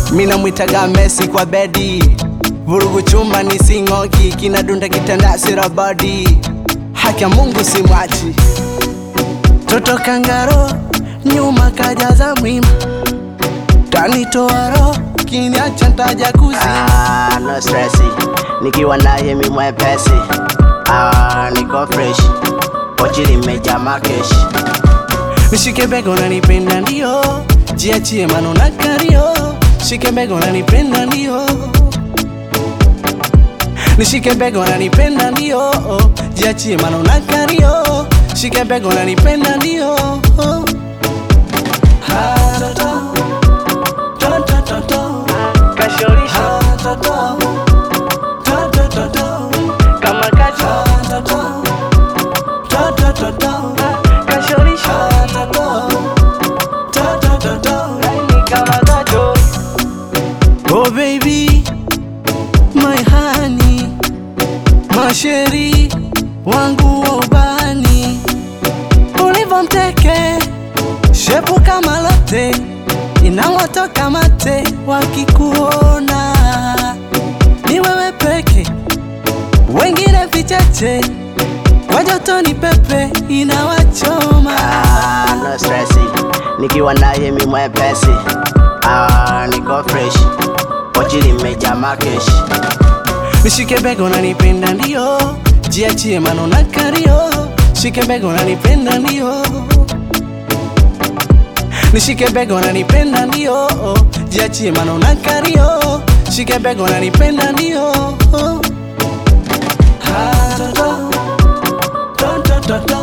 mina mwitaga Messi kwa bedi, vurugu chuma ni sing'oki, kinadunda kitanda sirabadi, haki ya Mungu simwachi, toto kangaro nyuma kajaza mwima, tanitoa roho kiniacha ntaja kuzima. Ah, no stressi, nikiwa naye mi mwepesi. Ah, niko fresh, pochi limejaa makeshi. Nishike bego nanipenda ndio, jiachie mano na kario. Shike bego nanipenda ndio, nishike bego nanipenda ndio, jiachie mano na kario. Shike bego nanipenda ndio. Ha, to, to. To, to, to, to. Ha, to, to. To, to, to, to. Ha, to, to. To, to, to, to. Ha, to, to. To, to, to, to. Oh baby, my honey, masheri wangu wa ubani, ulivyo mteke, shepu kama lote, inawatoka mate wakikuona, ni wewe peke, wengine vicheche, kwa joto ni pepe, inawachoma. Ah, no stressi, nikiwa naye mi mwepesi. Ah, niko fresh, pochi limejaa makeshi. Nishike bego nanipenda ndio, jiachie mano na kario. Shike bego nanipenda ndio, nishike bego nanipenda ndio, jiachie mano na kario. Shike bego nanipenda ndio. Ha, to, to. To, to, to, to.